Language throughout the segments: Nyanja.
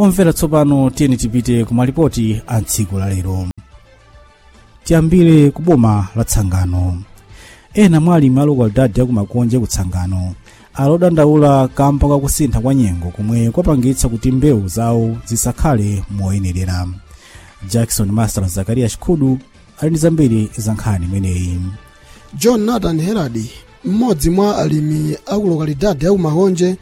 omvera tsopano tiyeni tipite ku malipoti a tsiku la lero tiyambire ku boma la tsangano ena mwa alimi a lokalidadi ya kumakonje kutsangano alodandaula kamba ka kusintha kwa nyengo komwe kwapangitsa kuti mbewu zawo zisakhale moyenerera jackson master zakariya chikhudu ali ndi zambiri za nkhani imeneyi john nathan herald mmodzi mwa alimi aku lokalidadi ya kumakonje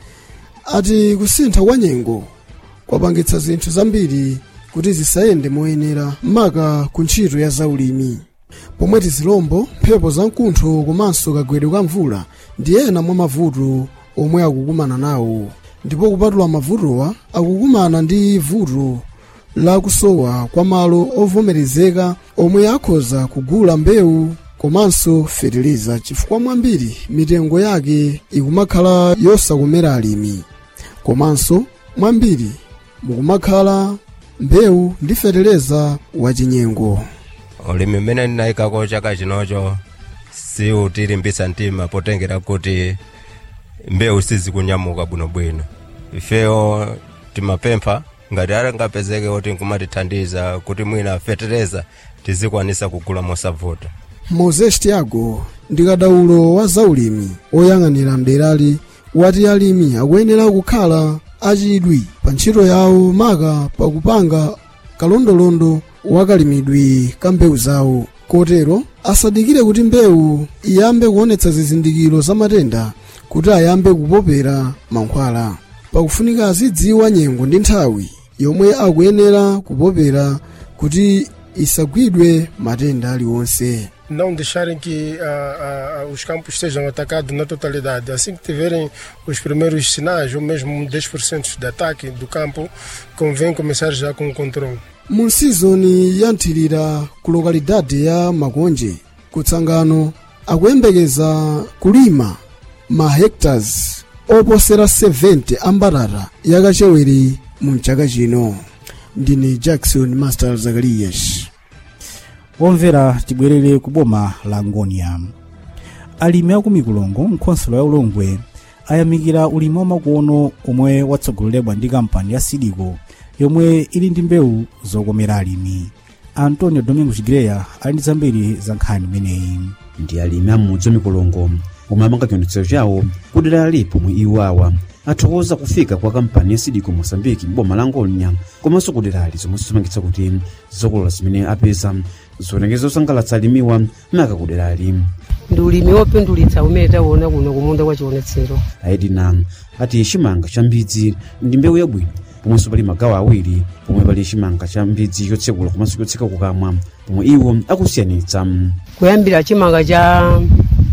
ati kusintha kwa nyengo kwapangitsa zinthu zambiri kuti zisayende moyenera maka ku ntchito ya zaulimi pomwe tizilombo mphepo zamkuntho komanso kagwedwe ka mvula ndi ena mwa mavuto omwe akukumana nawo ndipo kupatula mavutowa akukumana ndi vuto la kusowa kwa malo ovomerezeka omwe akhoza kugula mbewu komanso fetereza chifukwa mwambiri mitengo yake ikumakhala yosakomera alimi komanso mwambiri mukumakhala mbewu ndi fetereza wachinyengo ulimi mmene ndinayikako chaka chinocho siutilimbitsa mtima potengera kuti mbewu sizikunyamuka bwinobwino ifeyo timapempha ngati alingapezeke kuti nkumatithandiza kuti mwina fetereza tizikwanisa kugula mosavuta moses tiago ndi kadaulo wa zaulimi oyang'anira mderali wati alimi akuyenera kukhala achidwi pa ntchito yawo maka pakupanga kalondolondo wakalimidwi ka mbewu zawo kotero asadikire kuti mbewu iyambe kuonetsa zizindikiro za matenda kuti ayambe kupopera mankhwala pakufunika azidziwa nyengo ndi nthawi yomwe akuyenera kupopera kuti isagwidwe matenda aliwonse não deixarem que ah, ah, os campos sejam atacados na totalidade. Assim que tiverem os primeiros sinais, ou mesmo 10% de ataque do campo, convém começar já com o controle. mu sizoni ya nthirira ku lokalidade ya makonje kutsangano akuyembekeza kulima ma hectares oposera 70 a mbatata yakachewere mu chaka chino ndine jackson master zakarias omvera tibwerere ku boma la ngonia alimi aku mikulongo mkhonsolo ya ulongwe ayamikira ulimi wamakono omwe watsogoleredwa ndi kampani ya sidiko yomwe ili ndi mbewu zokomera alimi antonio domingos greya ali ndi zambiri za nkhani imeneyi ndi alimi amudzi wa mikulongo omwe amanga chionetsero chawo kudera ali pomwe iwo awa athokoza kufika kwa kampani ya sidiko mosambiki m'boma la ngonia komanso kuderali zomwe zimangitsa kuti zokolola zimene apeza zionekeza zosangalatsa alimiwa maka kuderali ndi ulimi wopindulitsa umene taona kuno kumunda kwa chionetsero aedina ati chimanga cha mbidzi ndi mbewu yabwino pomwenso pali magawo awiri pomwe pali chimanga cha mbidzi chotsekula komanso chotseka kukamwa pomwe iwo akusiyanitsa kuyambira chimanga cha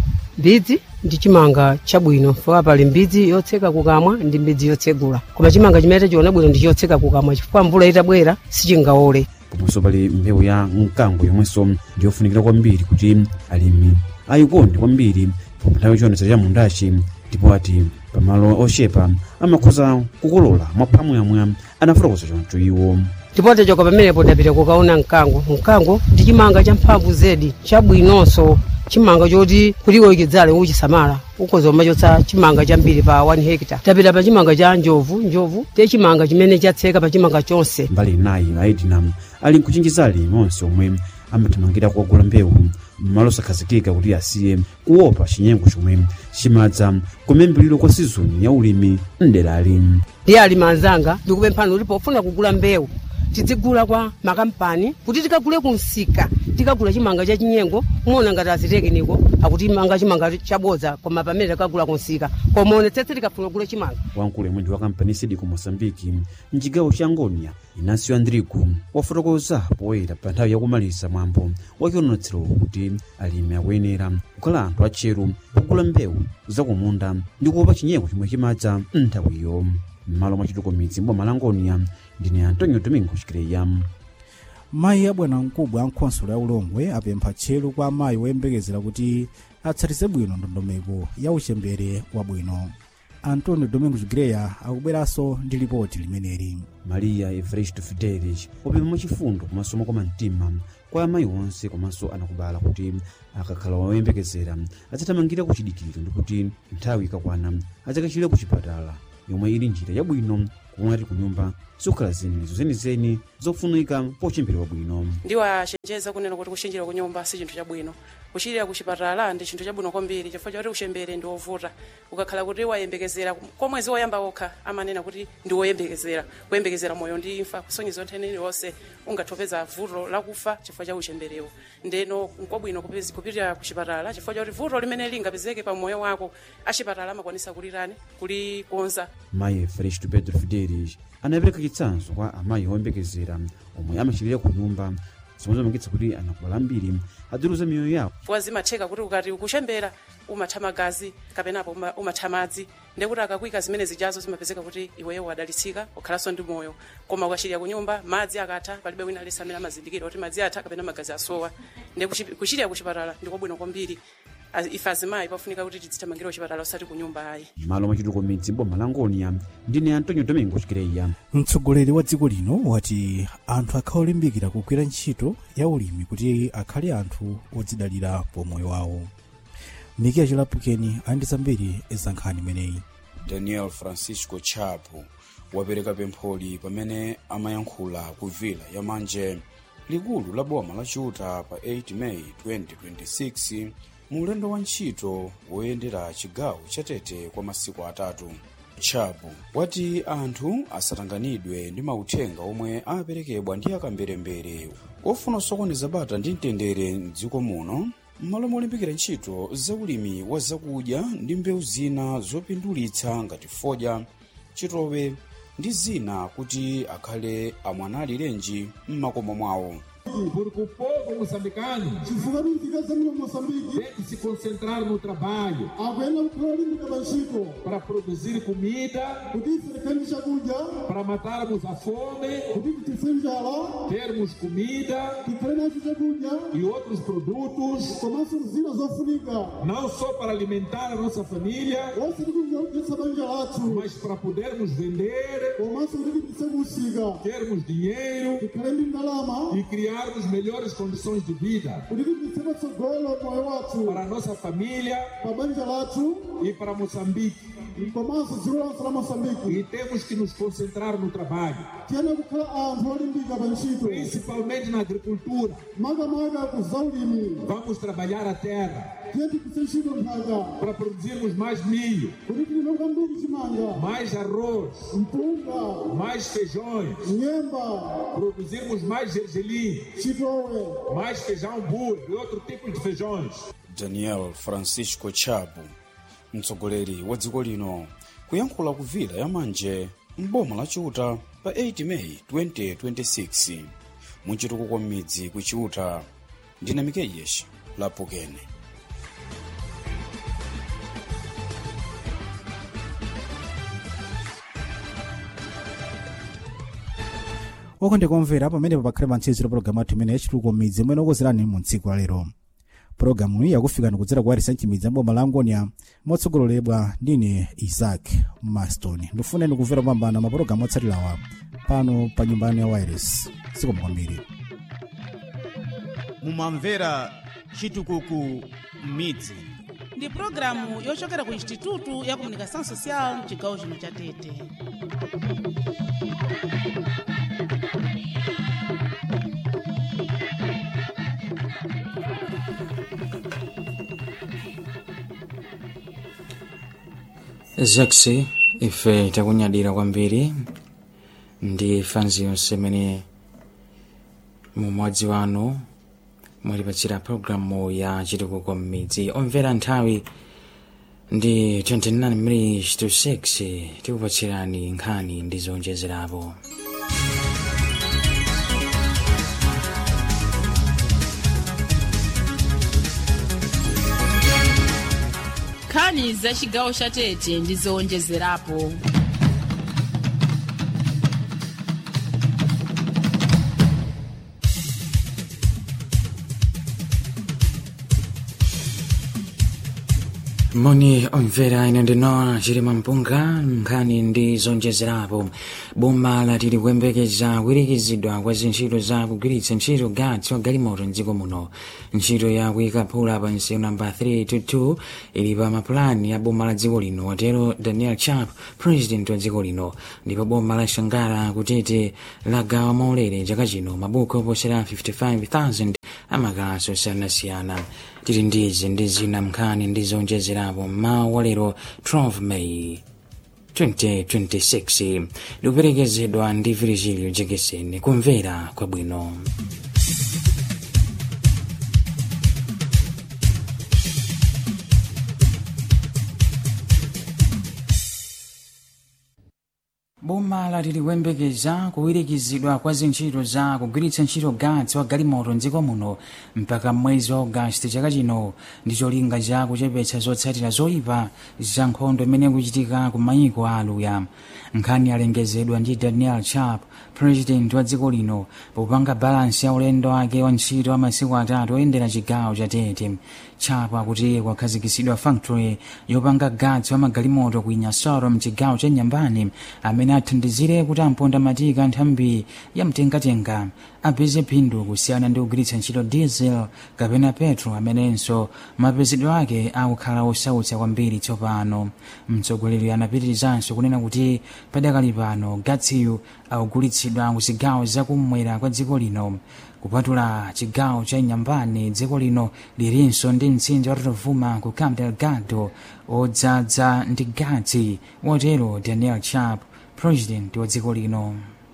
mbidzi ndi chimanga chabwino chifukwa pali mbidzi yotseka kukamwa ndi mbidzi yotsegula koma chimanga chimene tachiona bwino ndi chotseka kukamwa chifukwa mvula itabwera sichingawole pomwenso pali mbewu ya mkango yomwenso ndiyofunikira kwambiri kuti alimi ayikonde kwambiri pomwe nthawi chionetsero cha mundachi ndipo ati pamalo ochepa amakhoza kukolola mwaphamwamwa anafotokoza choncho iwo ndipo tachoka pamenepo tapita kukaona mkango mkango ndi chimanga cha mphamvu zedi chabwinonso chimanga choti kuliko ikidzale uchisamala ukhoza kumachotsa chimanga chambiri pa 1 hectare tapita pa chimanga cha njovu njovu te chimanga chimene chatseka pa chimanga chonse mbali inayi aedina ali nkuchinjiza alimi onse omwe amathamangira kukagula mbewu mmalo osakhazikika kuti asiye kuopa chinyengo chomwe chimadza kumembuliro kwa sizoni ya ulimi mderali ndiye alimi anzanga ndikupemphani kuti pofuna kugula mbewu tidzigula kwa makampani kuti tikagule kumsika tikagula chimanga cha chinyengo muona ngati azitekiniko akuti manga chimanga chabodza koma pamene tikagula kumsika koma onetsetse tikafuna kugula chimanga wamkulu mwindi wa kampani sidiko mosambiki mchigawo cha ngonia inasio andrigo wafotokoza poyera pa nthawi yakumaliza mwambo wakionetsero kuti alimi akuyenera kukhala anthu atcheru pogula mbewu zakumunda ndi kuopa chinyengo chomwe chimadza nthawiyo m'malo mwa chitukumidzi mboma la ngonia ndine antonio domingo chikireya mayi abwana mkubwa a nkhonsolo ya ulongwe apempha tcheru kwa amayi woyembekezera kuti atsatize bwino ndondomeko ya uchembere wabwino antonio domingos greya akubweranso ndi lipoti limeneli maria evaristo fidelis wapempha mwachifundo komanso mokoma mtima kwa amayi onse komanso anakubala kuti akakhala woyembekezera adzathamangira kuchidikiro ndikuti nthawi ikakwana adzakachire ku chipatala yomwe ili njira yabwino komwe ati kunyumba zikukhala zimenezo zenizeni zofunika pochembera bwino ndiwachenjeza kunena kuti kuchenjera kunyumba si chinthu chabwino kuchirira kuchipatala ndi chinthu chabwino kwambiri chifukwa chakuti kuchembere ndi wovuta ukakhala kuti wayembekezera kwa mwezi woyamba okha amanena kuti ndi woyembekezera kuyembekezera moyo ndi imfa kusonyeza nthene iliyonse ungathopeza vuto lakufa chifukwa cha uchemberewo ndeno nkwabwino kupezi- kupitira kuchipatala chifukwa chakuti vuto limene lingapezeke pa moyo wako achipatala amakwanisa kulirani kulikonza mayi felicitu pedro fidelis anapereka chitsanzo kwa amayi oyembekezera omwe amachirira ku nyumba zomwe zamangitsa kuti anakubala ambiri adiruza miyoyo yawo chifukwa zimatheka kuti ukati ukuchembera umatha magazi kapenapo uma- umatha madzi ndekuti akakwika zimene zijazo zimapezeka kuti iweyo wadalitsika ukhalanso ndi moyo koma ukachirira kunyumba madzi akatha palibe wina alesi amene amazindikira kuti madzi atha kapena magazi asowa ndi kuchi- kuchirira kuchipatala ndikwabwino kwambiri A- ife azimayi pafunika kuti tidzithamangira kuchipatala usati kunyumba ayi malo machituko midzi boma la ngonia ndine antonio domingo chikireya mtsogoleri wa dziko lino wati anthu akhala olimbikira kugwira ntchito ya ulimi kuti akhale anthu odzidalira pomoyo wawo mikiya chilapukeni ali ndi zambiri za nkhani imeneyi daniel francisco chapo wapereka pempholi pamene amayankhula ku vila ya manje likulu la boma la chiuta pa 8 meyi 2026 mu ulendo wa ntchito woyendera chigawo cha tete kwa masiku atatu chapo wati anthu asatanganidwe ndi mauthenga omwe aperekedwa ndi akamberembere ofuna osokoneza bata ndi mtendere mdziko muno m'malo molimbikira ntchito zaulimi wa zakudya ndi mbewu zina zopindulitsa ngati fodya chitowe ndi zina kuti akhale amwanali lenji m'makomo mwawo Porque o povo moçambicano chifukwa tifikeze mino moçambique tem que se concentrar no trabalho akuyenda kukhala olimbika pa ntchito para produzir comida, kuti ife tikhale ndi chakudya para matarmos a fome, kuti tife njala termos comida tikhale nacho chakudya e outros produtos, komanso zina zofunika não só para alimentar a nossa família, onse tikunja kudyetsa banja lathu mas para podermos vender, komanso kuti tipise kuusika termos dinheiro tikhale ndi ndalama e criarmos melhores condições de vida kuti tipise patsogolo moyo wathu para a nossa família pa banja lathu e para Moçambique. komanso dziko lonse la moçambique E temos que nos concentrar no trabalho, tiyene kukhala anthu olimbika pa ntchito principalmente na agricultura. makamaka ku zaulimi Vamos trabalhar a terra tiye tipise ntchito nthaka para produzirmos mais milho, kuti tilime kwambiri chimanga mais arroz, mpunga mais feijões, nyemba produzirmos mais gergelim, chitowe mais feijão burro e outro tipo de feijões. daniel francisco chapo mtsogoleri wa dziko lino kuyankhula ku vila ya manje mboma la chiuta pa 8 meyi 2026 muchitukuko m'midzi ku chiuta ndine mikeyeshi lapukene okondeka omvera pamenepo pakhale pantsiziro pologalamu athu imene yachitukuko midzi imene okozerani mu tsiku la lero pologalamu iyi yakufikani kudzera ku warisa mchimidzi amboma la angonia motsogoleredwa ndine isaac maston ndifuneni kumvera kupambana mapologalamu otsatirawa pano pa nyumba yanu ya wireless sikoma kwambiri mumamvera chitukuko midzi ndi pulogalamu yochokera ku institutu ya comunicação social mchigawo chino cha tete zaksi ife takunyadira kwambiri ndi fanzi yonse imene mumodzi wanu mwatipatsira pologalamu ya chitukuko m'midzi omvera nthawi ndi 29 minutes to 6 tikupatsirani nkhani ndi zonjezerapo nkhani za chigawo cha tete ndi zowonjezerapo moni omvera ine ndinowa chilima mpunga nkhani ndi zonjezerapo boma lati likuyembekeza kuwirikizidwa kwa zintchito za kugwiritsa ntchito gatsi wa galimoto mdziko muno ntchito ya kuyika phula pa nsewu namba 322 ili pa mapulani ya boma la dziko lino watero daniel chap president wa dziko lino ndipo boma la shangara kutete lagawa maulere chaka chino mabuku oposera 55000 amakalasi osiyanasiyana tili ndizi ndi zina mnkhani ndi zonjezerapo mmawa wa lero 12 May 2026 likuperekezedwa ndi Virgilio Jekeseni kumvera kwabwino boma lati likuyembekeza kuwirikizidwa kwa zintchito za kugwiritsa ntchito gatsi wa galimoto mdziko muno mpaka mwezi wa ogasiti chaka chino ndi cholinga cha kuchepetsa zotsatira zoyipa za nkhondo imene ikuchitika ku mayiko a aluya nkhani yalengezedwa ndi daniel chap president wa dziko lino popanga balansi ya ulendo wake wa ntchito wa masiku atatu oyendera chigawo cha tete chap akuti kwakhazikitsidwa factory yopanga gatsi wa magalimoto ku inyasoro mchigawo cha nyambani amene athandizire kuti amponda matika nthambi ya mtengatenga apeze phindu kusiyana ndi kugwiritsa ntchito diesel kapena petro amenenso mapezedwe ake akukhala osautsa kwambiri tsopano mtsogoleri anapitirizanso kunena kuti padakali pano gatsiyu akugulitsidwa ku zigawo zakummwera kwa dziko lino kupatula chigawo cha nyambani dziko lino lilinso ndi mtsinje wa rovuma ku cabo delgado odzadza ndi gatsi watero daniel chap president wa dziko lino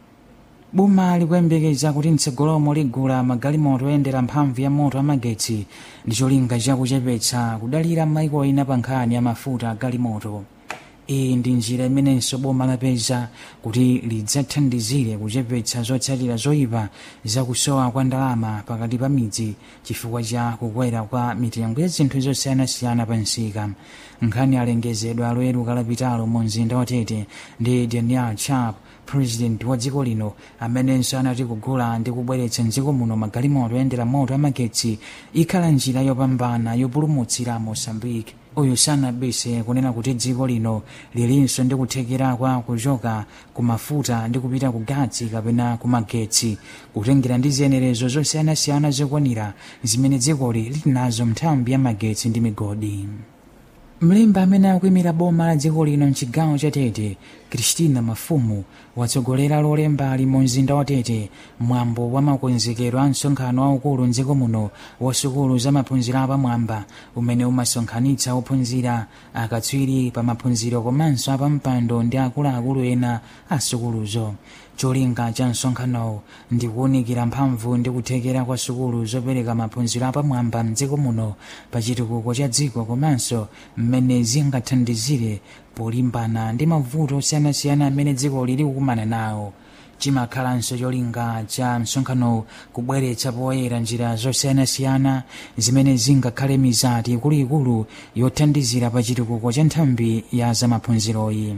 boma likuyembekeza kuti mtsogolomo ligula magalimoto oyendera mphamvu ya moto amagetsi ndi cholinga chakuchepetsa kudalira maiko ena pa nkhani ya mafuta a galimoto iyi ndi njira imenenso boma lapeza kuti lidzathandizire kuchepetsa zotsatira zoyipa zakusowa kwa ndalama pakati pa midzi chifukwa cha kukwera kwa mitengo ya zinthu zosiyanasiyana pa nsika nkhani alengezedwa loyeru kalapitalo mu mzinda wa tete ndi daniel chap president wa dziko lino amenenso anati kugula ndi kubweretsa mdziko muno magalimoto oyendera moto amagetsi ikhala njira yopambana yopulumutsira mosambike uyu sanabise kunena kuti dziko lino lilinso ndi kuthekera kwa kuchoka ku mafuta ndi kupita ku gatsi kapena ku magetsi kutengera ndi ziyenerezo zosiyanasiyana zokwanira zimene dzikoli lili nazo nthambi ya magetsi ndi migodi mlembi amene akuyimira boma la dziko lino mchigawo cha tete kristina mafumu watsogolera lolemba ali mu mzinda wa tete mwambo wa makonzekero a msonkhano waukulu mdziko muno wa sukulu za maphunziro apamwamba umene umasonkhanitsa ophunzira akatswiri pa maphunziro komanso apampando ndi akuluakulu ena a sukuluzo cholinga cha msonkhanowu ndi kuwunikira mphamvu ndi kuthekera kwa sukulu zopereka maphunziro apamwamba mdziko muno pa chitukuko cha dziko komanso mmene zingathandizire polimbana ndi mavuto osiyanasiyana amene dziko lili kukumana nawo chimakhalanso cholinga cha msonkhanowu kubweretsa poyera njira zosiyanasiyana zimene zingakhale mizati ikuluikulu yothandizira pa chitukuko cha nthambi ya zamaphunziroyi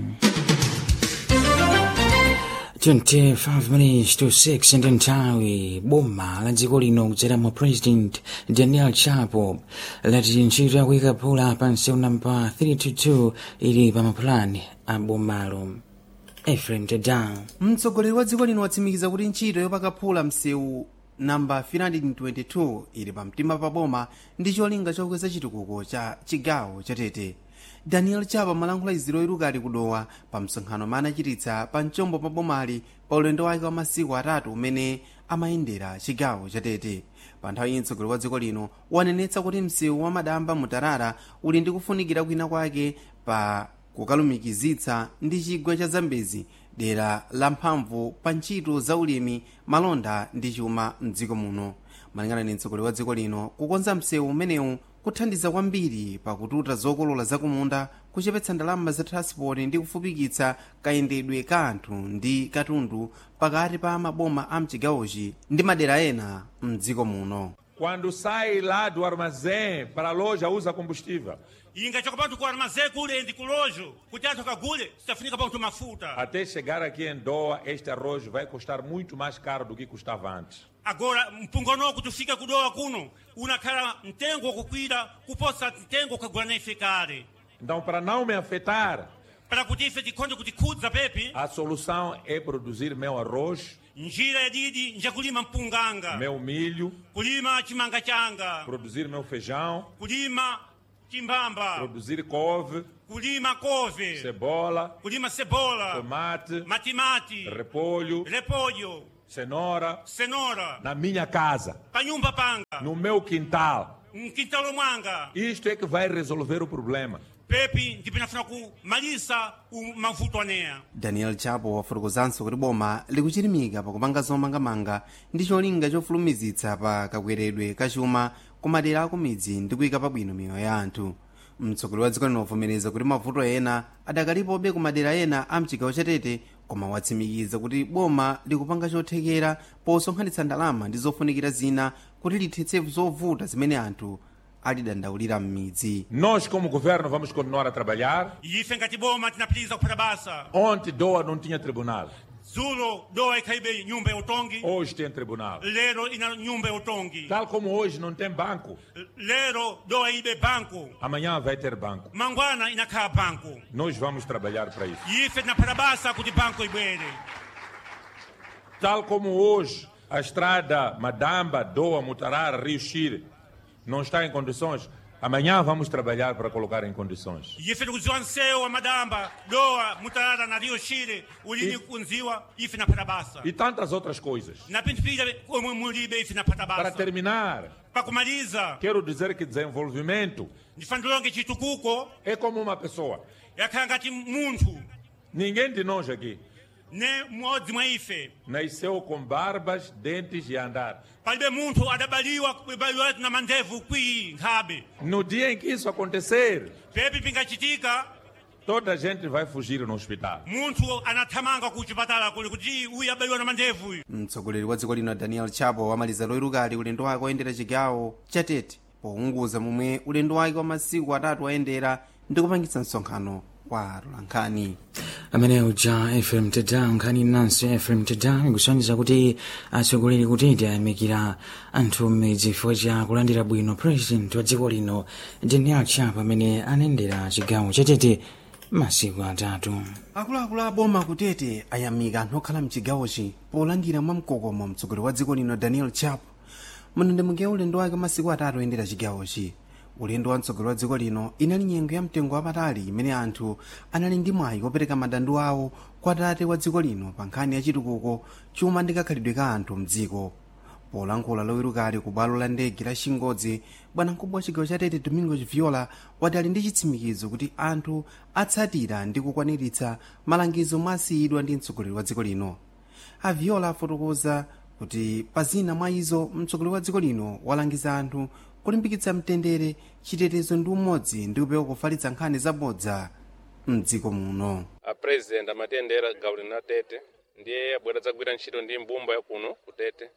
25 minutes to 6 ndi nthawi boma la dziko lino kudzera mu president daniel chapo lati ntchito yakuyika phula pa nsewu namba 322 ili pa mapulani a bomalo efrem tedown mtsogoleri wa dziko lino watsimikiza kuti ntchito yopaka phula msewu namba 322 ili pamtima pa boma ndi cholinga chokweza chitukuko cha chigawo cha tete daniel chapa malankhula iziro irukali kudowa pa msonkhano ma anachititsa pa mchombo pa bomali pa ulendo wake wa masiku atatu umene amayendera chigawo cha tete pa nthawi mtsogoleri wa dziko lino wanenetsa kuti msewu wa madamba mutarara uli ndi kufunikira kwina kwake pa kukalumikizitsa ndi chigwa cha zambezi dera la mphamvu pa ntchito za ulimi malonda ndi chuma mdziko muno malingana ndi mtsogoleri wa dziko lino kukonza msewu umenewu kuthandiza kwambiri pakututa zokolola zakumunda kuchepetsa ndalama za transport ndi kufupikitsa kayendedwe ka anthu ndi katundu pakati pa maboma a mchigawochi ndi madera ena mdziko muno Quando sai lá do armazém para a loja, usa combustível. ingachoka pantu ku armazém kule ndi kulojo kuti anthu akagule sitafunika pantu mafuta Até chegar aqui em Doha, este arroz vai custar muito mais caro do que custava antes. agora mpungono kuti ufike kudowa kuno unakhala mtengo wakukwira kuposa mtengo ukagula na ife kale Então, para não me afetar, para kuti ife tikhonde kutikhudza pepi a solução é produzir meu arroz, njira yadidi njakulima mpunganga meu milho, kulima chimanga changa produzir meu feijão, kulima chimbamba produzir couve, kulima kove cebola, kulima cebola tomate, matimati repolho, repolho cenoura cenoura na minha casa, pa nyumba panga no meu quintal. mkintalo mwanga Isto é que vai resolver o problema. pepi ndipinafuna kumalisa mavuto aneya daniel chapo wafotokozanso kuti boma likuchirimika pakupanga zomangamanga ndi cholinga chofulumizitsa pa kakweredwe kachuma ku madera aku midzi ndi kuyika pabwino miyoyo ya anthu mtsogoleri wa dziko linovomereza kuti mavuto ena adakalipobe ku madera ena a mchigawo chatete koma watsimikiza kuti boma likupanga chothekera posonkhanitsa ndalama ndi zofunikira zina kuti lithetse zovuta zimene anthu alidandaulira m'midzi Nós, como governo, vamos continuar a trabalhar. ife ngati boma tinapitiriza kuphata basa Ontem, Doa não tinha tribunal. dzulo dowa ikhalibe nyumba ya utongi Hoje tem tribunal. lero ina nyumba ya utongi Tal como hoje não tem banco, lero dowa ibe banco amanhã vai ter banco. mangwana inakhala banco Nós vamos trabalhar para isso. ife tinaphata basa kuti banco ibwere Tal como hoje a estrada Madamba, Doa, Mutarara, Rio Chire não está em condições, amanhã vamos trabalhar para colocar em condições. ife tikudziwa msewu wa madamba dowa mutarara na rio shire ulini kunziwa ife naphata basa E tantas outras coisas. na pinthu pira komwe mulibe ife naphata Para basa terminar, pakumaliza quero dizer que desenvolvimento ndifandilonge chitukuko é como uma pessoa. yakhala ngati munthu Ninguém de nós aqui ne mmodzi mwa ife nasceu com barbas, dentes e andar. palibe munthu adabaliwa kubaliwa na mandevu kwii nkhabe No dia em que isso acontecer, pepi pingachitika toda a gente vai fugir no hospital. munthu anathamanga ku chipatala kuli kuti uyu abaliwa na mandevu uyu mtsogoleri wa dziko lino daniel chapo wamaliza loyerukali ulendo wake woyendera chigawo chatete pounguza momwe ulendo wake wa masiku atatu wayendera ndi kupangitsa msonkhano kwa atolankhani amene uja fm teda nkhani nanso fm teda ikusanjiza kuti atsogoleri kutete ayamikira anthu mmidzi chifukwa cha kulandira bwino president wa dziko lino daniel chapo amene anayendera chigawo chatete masiku atatu akuluakulu a boma kutete ayamika anthu okhala mchigawochi polandira mwamkokomo mtsogoleri wa dziko lino daniel chapo mndandemeke ulendo wake masiku atatu oyendera chigawochi ulendo wa mtsogoleri wa dziko lino inali nyengo ya mtengo wapatali imene anthu anali ndi mwayi kopereka madandaulo awo kwa tate wa dziko lino pa nkhani ya chitukuko chuma ndi kakhalidwe ka anthu mdziko polankhula lowerukali ku bwalo la ndege la chingodzi bwanamkubwa wa chigawo cha tete domingo viola wati ali ndi chitsimikizo kuti anthu atsatira ndi kukwaniritsa malangizo mwasiyidwa ndi mtsogoleri wa dziko lino a viola afotokoza kuti pa zina mwa izo mtsogoleri wa dziko lino walangiza anthu kulimbikitsa mtendere chitetezo ndi umodzi ndi kupewa kufalitsa nkhani zabodza mdziko muno apresident amatendera gawo lina tete ndiye abwera dzagwira ntchito ndi mbumba yakuno kutete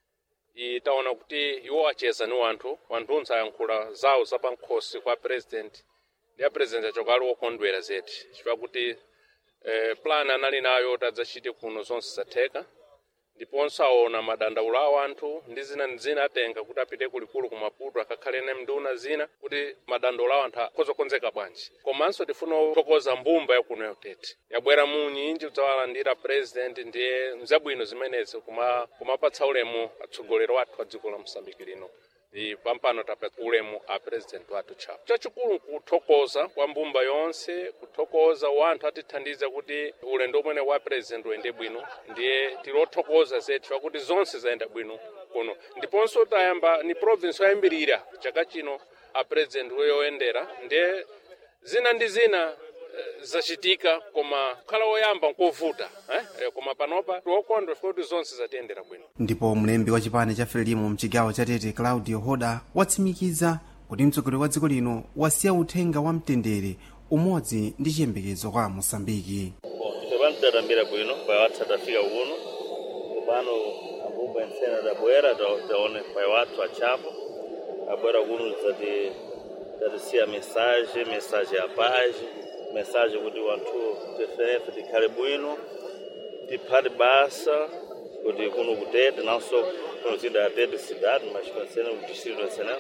itaona kuti iwo acheza ni wanthu wanthu ayankhula zawo zapankhosi kwa president ndi apresident achoka ali wokondwera zedi chifukwa kuti eh, plan anali nayo tadzachite kuno zonse zatheka ndiponso aona madandaulo a anthu ndi zina ndi zina atenga kuti apite kulikulu ku maputo akakhale ne nduna zina kuti madandaulo a anthu akhozokonzeka bwanji komanso tifuna kuthokoza mbumba yakuno yotete yabwera mu nyinji kudzawalandira president ndiye mzabwino zimenezi kuma kumapatsa ulemu atsogoleri wathu a dziko la mosambiki lino ndi pampano tapatsa ulemu a president wathu chapo chachikulu nkuthokoza kwa mbumba yonse kuthokoza wanthu atithandiza kuti ulendo umene wa president uyende bwino ndiye tilothokoza zedi pakuti zonse zayenda bwino kuno ndiponso tayamba ni province yoyambirira chaka chino a president yoyendera ndiye zina ndi zina eh, zachitika koma kukhala woyamba nkovuta eh? Eh, koma panopa tiwokondwa chifukwa kuti zonse zatiyendera bwino ndipo mlembi wa chipani cha frelimo mchigawo cha tete claudio hoda watsimikiza kuti mtsogoleri wa dziko lino wasiya uthenga wa mtendere umodzi ndi chiyembekezo kwa mosambiki ife pantidadambira bwino pai wathu adafika kuno kupano abumba ensene adabwera ta- taone pai wathu achapo abwera kuno zati tatisiya mesaje mesaje ya paz mesaje kuti wanthu teferefe tikhale bwino tiphate basa kuti kuno kutete nanso kuno zida ya tete cidade mas pensene mu distrito nacional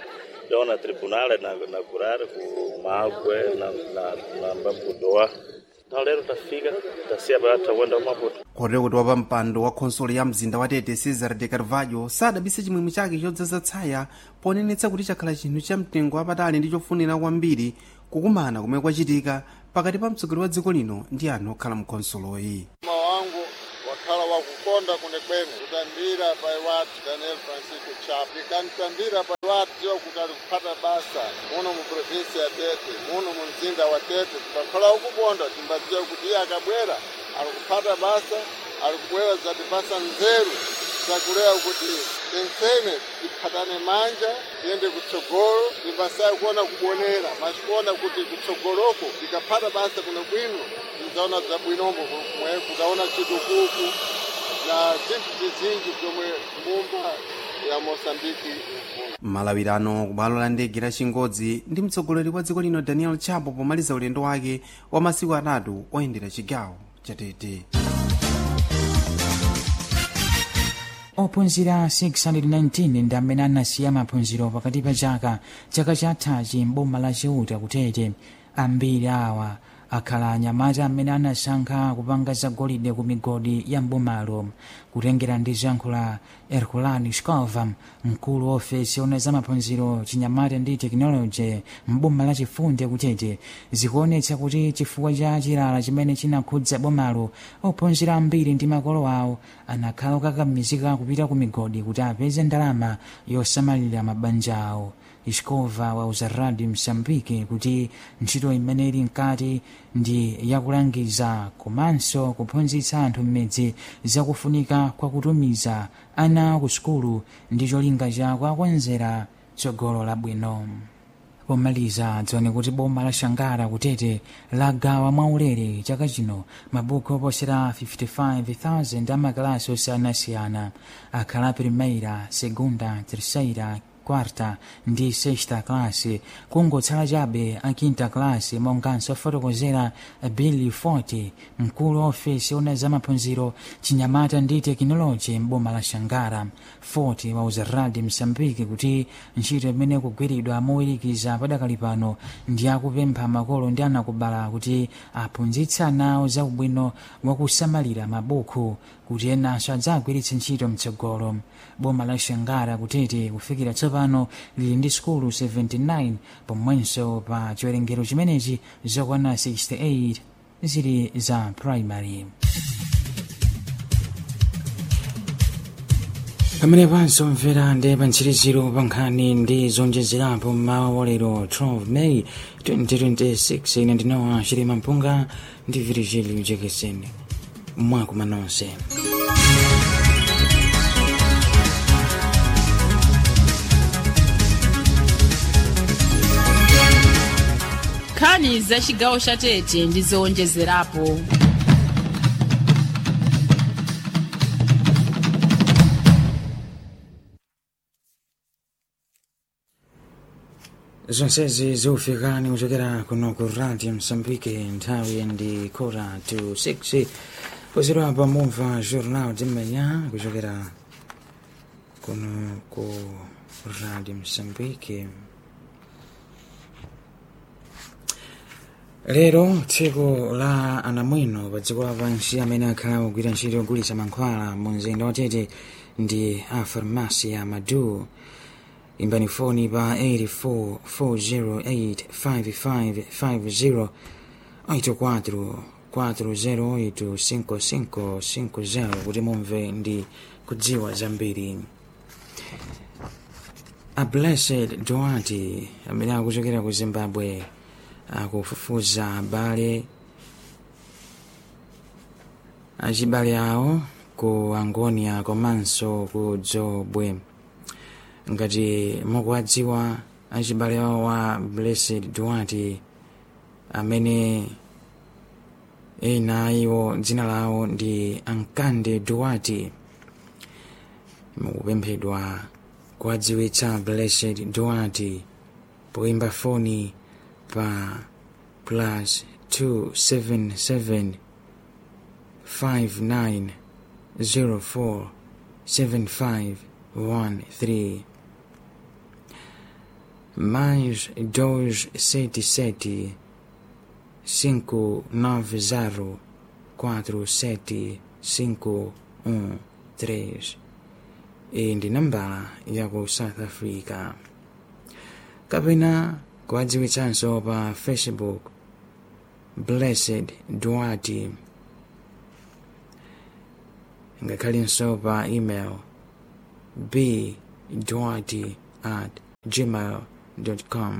taona tribunal na na kurari ku magwe na na na mbambudowa na lero tafika tasiya pa takwenda maputo kotero kuti wapa mpando wa khonsolo ya mzinda wa tete cesar de carvalho sadabise chimwemwe chake chodzaza tsaya ponenetsa kuti chakhala chinthu cha mtengo wapatali ndi chofunira kwambiri kukumana kumene kwachitika pakati pa mtsogoleri wa dziko lino ndi anthu okhala mkhonsoloyi mtima wangu wakhala wakukonda kunekwene kutambira pa iwati daniel francisco chap ikantambira pa iwati tiwa kuti ali kuphata basa muno mu provinsi ya tete muno mu mzinda wa tete tikakhala ukukonda timbadziwa kuti iye akabwera ali kuphata basa ali kubwera zatipasa nzeru zakulewa kuti tensene tiphatane manja tiyende kutsogolo timbasayi kuona kubonera masikuona kuti kutsogoloko tikaphata basa kuno bwino tidzaona zabwinombo kumwe kudaona chitukuku na zinthu zizinji zomwe mbumba ya mosambiki malawirano ku bwalo la ndege la chingodzi ndi mtsogoleri wa dziko lino daniel chapo pomaliza ulendo wake wa masiku atatu oyendera chigawo cha tete ophunzira 619 ndi amene anasiya maphunziro pakati pa chaka chaka chathachi m'boma la chiuta kutete ambiri awa akhala anyamata amene anasankha kupanga zagolide ku migodi ya mbomalo kutengera ndi zankhula herculani scova mkulu wa ofesi ona za maphunziro chinyamata ndi tekinoloji mboma la chifunde kutete zikuonetsa kuti chifukwa cha chilala chimene chinakhudza bomalo ophunzira ambiri ndi makolo awo anakhala okakamizika kupita ku migodi kuti apeze ndalama yosamalira mabanja awo iskova wauza radio msambike kuti ntchito imene ili mkati ndi yakulangiza komanso kuphunzitsa anthu mmidzi zakufunika kwa kutumiza ana ku sukulu ndi cholinga cha kuakonzera tsogolo labwino pomaliza dzione kuti boma la shangara kutete lagawa mwaulere chaka chino mabuku oposera 55,000 amakalasi osiyanasiyana akhala primeira segunda terceira quarta ndi sexta classe kungotsala chabe a quinta classe monganso afotokozera billy forte mkulu wa ofesi ona za maphunziro chinyamata ndi tekinoloji m'boma la shangara forte wauza radi msambiki kuti ntchito imene kugwiridwa mowirikiza padakali pano ndi akupempha makolo ndi anakubala kuti aphunzitse anawo za ubwino wakusamalira mabuku kuti enanso adzagwiritse ntchito mtsogolo boma la shangara kutete kufikira tsopano lili ndi sukulu 79 pomwenso pa chiwerengero chimenechi zokwana 68 zili za primary pamene panso mvera ndi pa ntchiriziro pa nkhani ndi zonjezerapo mmawa wa lero 12 may 2026 ine ndinowa chilima mpunga ndi virigili jekeseni mwakuma nonse nkhani za chigawo cha tete ndi zowonjezerapo zonsezi zikufikani kuchokera kuno ku radio msambike nthawi ndi kora to 6 pozera pamumva jornal de manhã kuchokera kuno ku radio msambike lero tsiku la anamwino pa dziko lapansi amene akhala kugwira ntchito yogulitsa mankhwala mu mzinda wa tete ndi a farmasi ya madu imbani foni pa 844085550 84 4085550 kuti mumve ndi kudziwa zambiri a blessed duarte amene akuchokera ku zimbabwe akufufuza abale achibale awo ku angonia komanso ku dzobwe ngati mukuwadziwa achibale awo wa blessed duarte amene ena iwo dzina lawo ndi ankande duarte mukupemphedwa kuwadziwitsa blessed duarte poimba foni pa plus 277 59 04 75 13 mais 277 590 47513 iyi ndi nambala ya ku south africa kapena kuwadziwitsanso pa facebook blessed duarte ngakhalinso pa email b duarte at gmail com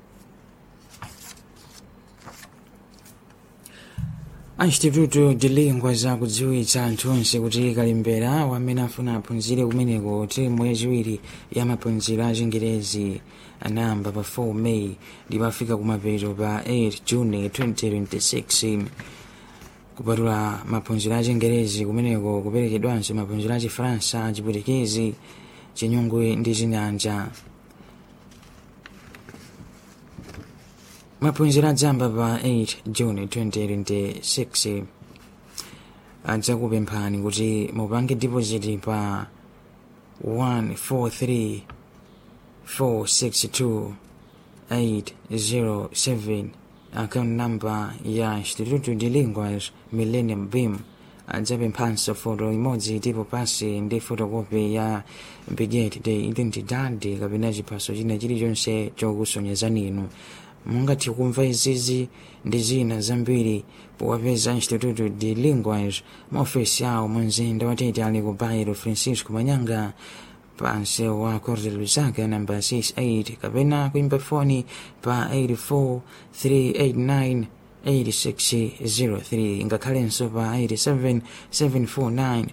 anchititutu dilingwa zakudziwitsa anthu onse kuti kalimbera wamene afuna aphunzire kumeneko timu yachiwiri ya maphunziro a chingerezi anayamba pa 4 may ndipo afika kumapeto pa 8 juni 2026 kupatula maphunziro a chingerezi kumeneko kuperekedwanso maphunziro a chifaransa chiputikezi chinyungwe ndi chinyanja maphunziro adzamba pa 8 juni 2026 adzakupemphani kuti mupange deposit pa 143 462 807 account number ya instituto de linguas millennium beam adzapemphanso foto imodzi tipo pasi ndi fotokopi ya bilhete de identidade kapena chiphaso china chilichonse chokusonyezani inu mungathe kumva izizi ndi zina zambiri powapeza instituto de linguas maofesi awo mu mzinda watete ali ku bairo francisco manyanga pansi wa corte lusaka namba 68 kapena kuimba foni pa 84 389 8603 ngakhalenso pa 87 749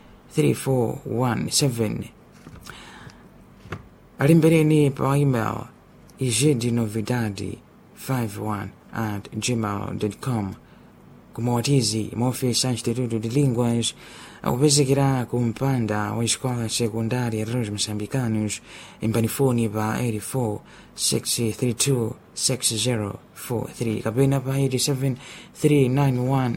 3417 alembereni pa email igedinovidade 51 at gmail.com kumawatizi maofesi a instituto de linguas akupezekera ku mpanda wa escola secundária dos moçambicanos imbani foni pa 84 632 6043 kapena pa 87 391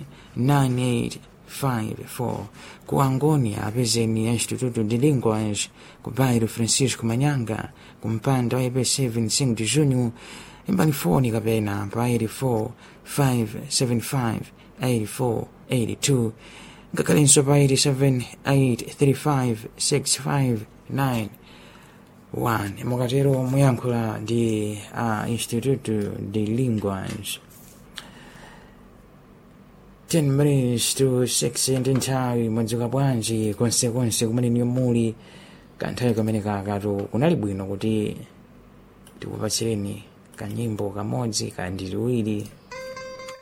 9854 ku angonia apezeni a instituto de linguas ku bairro francisco manyanga ku mpanda wa ip7 5 de junho imbani foni kapena pa 84 575 84 82 ngakhalenso pa 87 mukatero muyankhula ndi a instituto de linguas 10 minutes to 6 ndi nthawi mwadzuka bwanji konsekonse kumene niyo muli kanthawi kamene kakatu kunali bwino kuti tikupatsireni kanyimbo kamodzi kandi liwiri